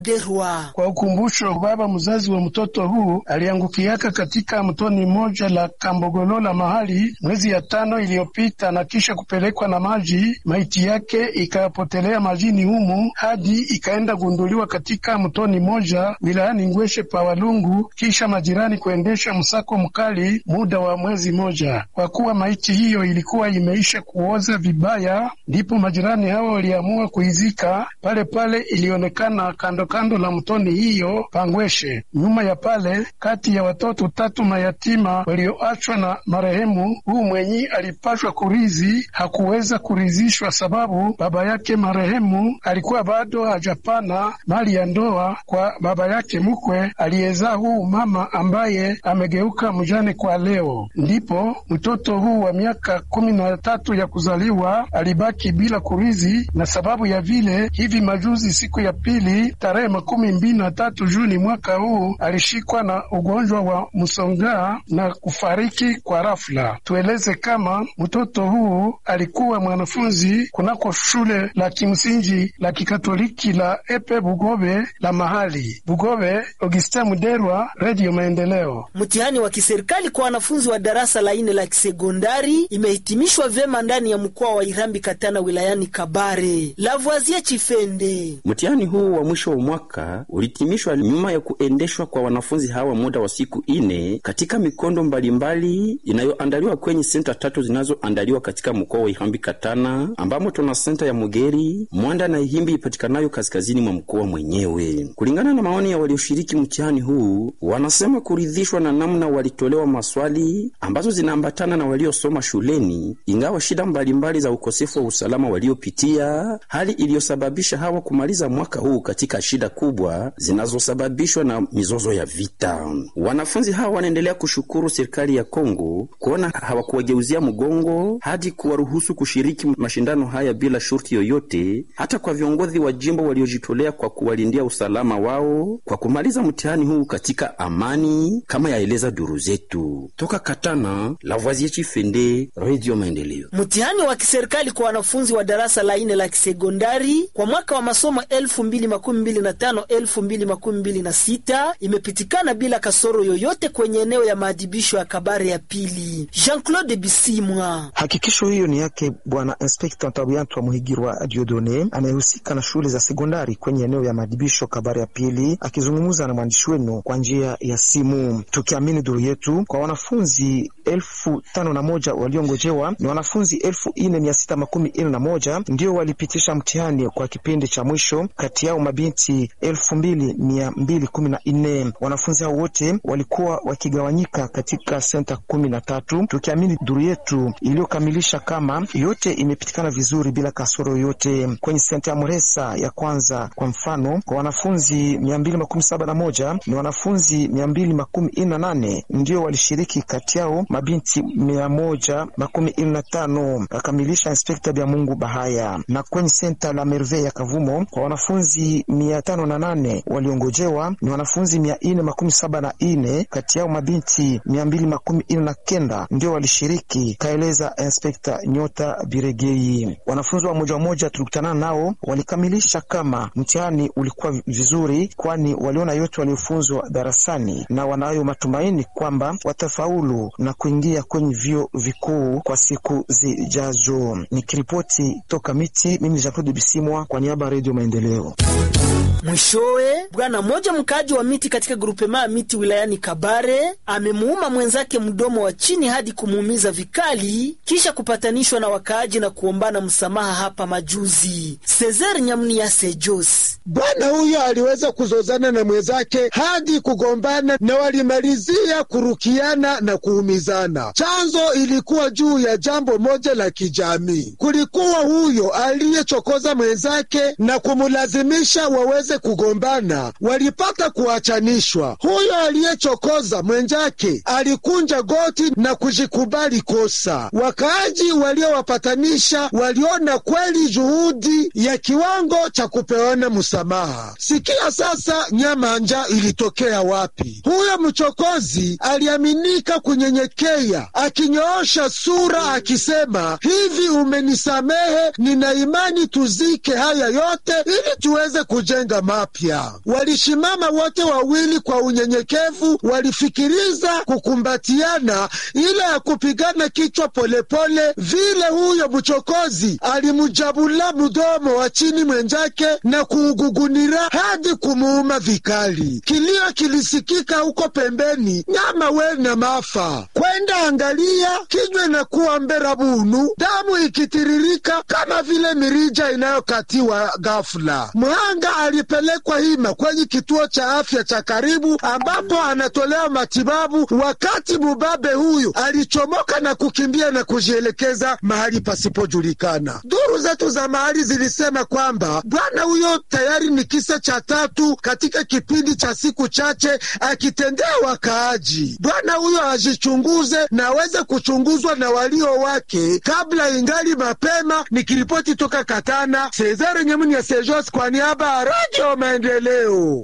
Derwa. Kwa ukumbusho, baba mzazi wa mtoto huu aliangukiaka katika mtoni moja la Kambogolola mahali mwezi ya tano iliyopita, na kisha kupelekwa na maji. Maiti yake ikapotelea majini humu hadi ikaenda gunduliwa katika mtoni moja wilayani Ngweshe pa Walungu, kisha majirani kuendesha msako mkali muda wa mwezi moja. Kwa kuwa maiti hiyo ilikuwa imeisha kuoza vibaya, ndipo majirani hao waliamua kuizika pale pale. Ilionekana kando kando la mtoni hiyo Pangweshe. Nyuma ya pale, kati ya watoto tatu mayatima walioachwa na marehemu huu mwenyi alipashwa kurizi, hakuweza kurizishwa sababu baba yake marehemu alikuwa bado hajapana mali ya ndoa kwa baba yake mkwe aliyezaa huu mama ambaye amegeuka mjane kwa leo. Ndipo mtoto huu wa miaka kumi na tatu ya kuzaliwa alibaki bila kurizi, na sababu ya vile hivi majuzi, siku ya pili tarehe makumi mbili na tatu Juni mwaka huu alishikwa na ugonjwa wa msongaa na kufariki kwa rafla. Tueleze kama mtoto huu alikuwa mwanafunzi kunako shule la kimsingi la kikatoliki la Epe Bugobe la mahali Bugobe. Augustin Muderwa, Radio Maendeleo. Mtihani wa kiserikali kwa wanafunzi wa darasa la ine la kisekondari imehitimishwa vyema ndani ya mkoa wa Irambi Katana wilayani Kabare. Lavoisier Chifende. Mtihani huu wa mwisho wa mwaka ulihitimishwa nyuma ya kuendeshwa kwa wanafunzi hawa muda wa siku ine katika mikondo mbalimbali inayoandaliwa kwenye senta tatu zinazoandaliwa katika mkoa wa Irambi Katana, ambamo tuna senta ya Mugeri, Mwanda na Ihimbi ipatikanayo kaskazini mwa mkoa mwenyewe. Kulingana na maoni ya walioshiriki mtihani huu, wanasema kuridhishwa na namna walitolewa maswali ambazo zinaambatana na waliosoma shuleni, ingawa shida mbalimbali za ukosefu wa usalama waliopitia, hali iliyosababisha hawa kumaliza mwaka huu katika shida kubwa zinazosababishwa na mizozo ya vita. Wanafunzi hawa wanaendelea kushukuru serikali ya Kongo kuona hawakuwageuzia mgongo hadi kuwaruhusu kushiriki mashindano haya bila shurti yoyote, hata kwa viongozi wa jimbo waliojitolea kwa kuwalindia usalama wao kwa kumaliza mtihani huu katika amani, kama yaeleza duru zetu toka Katana. Lavoisier Chifende, Radio Maendeleo. Mtihani wa kiserikali kwa wanafunzi wa darasa la ine la kisekondari kwa mwaka wa masomo 2025 2026 imepitikana bila kasoro yoyote kwenye eneo ya maadhibisho ya Kabare ya pili. Jean-Claude Bisimwa. Hakikisho hiyo ni yake Bwana Inspekta Ntabuyantu wa Muhigirwa Diodone anayehusika na shule za sekondari kwenye eneo ya maadhibisho Kabare ya pili, akizungumza na mwandishi wenu kwa njia ya simu. Tukiamini duru yetu, kwa wanafunzi elfu tano na moja waliongojewa ni wanafunzi elfu ine mia sita makumi ine na moja ndio walipitisha mtihani kwa kipindi cha mwisho, kati yao mabinti elfu mbili mia mbili kumi na nne. Wanafunzi hao wote walikuwa wakigawanyika katika senta kumi na tatu. Tukiamini duru yetu iliyokamilisha kama yote imepitikana vizuri bila kasoro yoyote. Kwenye senta ya Muresa ya kwanza kwa mfano, kwa wanafunzi mia mbili makumi saba na moja ni wanafunzi mia mbili makumi ine na nane ndio walishiriki, kati yao mabinti mia moja makumi ine na tano akamilisha Inspekta Bya Mungu Bahaya. Na kwenye senta la Merve ya Kavumo kwa wanafunzi mia tano na nane waliongojewa ni wanafunzi mia ine makumi saba na ine kati yao mabinti mia mbili makumi ine na kenda ndio walishiriki, kaeleza Inspekta Nyota Biregei. Wanafunzi wa moja wa moja tulikutana nao walikamilisha kama mtihani ulikuwa vizuri, kwani waliona yote waliofunzwa darasani na wanayo matumaini kwamba watafaulu na kuingia kwenye vyuo vikuu kwa siku zijazo. Nikiripoti toka Miti, mimi ni Jean-Claude Bisimwa kwa niaba ya Redio Maendeleo. Mwishowe, bwana mmoja mkaaji wa Miti katika grupema ya Miti wilayani Kabare amemuuma mwenzake mdomo wa chini hadi kumuumiza vikali, kisha kupatanishwa na wakaaji na kuombana msamaha hapa majuzi. Cesar Nyamnia Sejos Bwana huyo aliweza kuzozana na mwenzake hadi kugombana na walimalizia kurukiana na kuumizana. Chanzo ilikuwa juu ya jambo moja la kijamii. Kulikuwa huyo aliyechokoza mwenzake na kumulazimisha waweze kugombana, walipata kuachanishwa. Huyo aliyechokoza mwenzake alikunja goti na kujikubali kosa. Wakaaji waliowapatanisha waliona kweli juhudi ya kiwango cha kupeana msamaha. Sikia sasa, nyamanja ilitokea wapi? Huyo mchokozi aliaminika kunyenyekea, akinyoosha sura akisema, hivi umenisamehe? Nina imani tuzike haya yote ili tuweze kujenga maisha mapya. Walishimama wote wawili kwa unyenyekevu, walifikiriza kukumbatiana, ila ya kupigana kichwa polepole vile. Huyo mchokozi alimjabula mdomo wa chini mwenzake na kuugugunira hadi kumuuma vikali. Kilio kilisikika huko pembeni, nyama we na mafa kwenda angalia, kinywa na kuwa mbera bunu, damu ikitiririka kama vile mirija inayokatiwa ghafula. Mhanga alipelekwa hima kwenye kituo cha afya cha karibu, ambapo anatolewa matibabu, wakati mubabe huyu alichomoka na kukimbia na kujielekeza mahali pasipojulikana. Duru zetu za mahali zilisema kwamba bwana huyo tayari ni kisa cha tatu katika kipindi cha siku chache akitendea wakaaji. Bwana huyo ajichunguze na aweze kuchunguzwa na walio wake kabla ingali mapema. Nikiripoti toka Katana, Cesare Nyemuni ya Sejos kwa niaba ya Radio Maendeleo.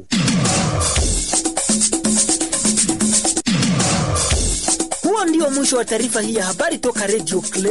Huo ndio mwisho wa taarifa hii ya habari toka Radio Clear.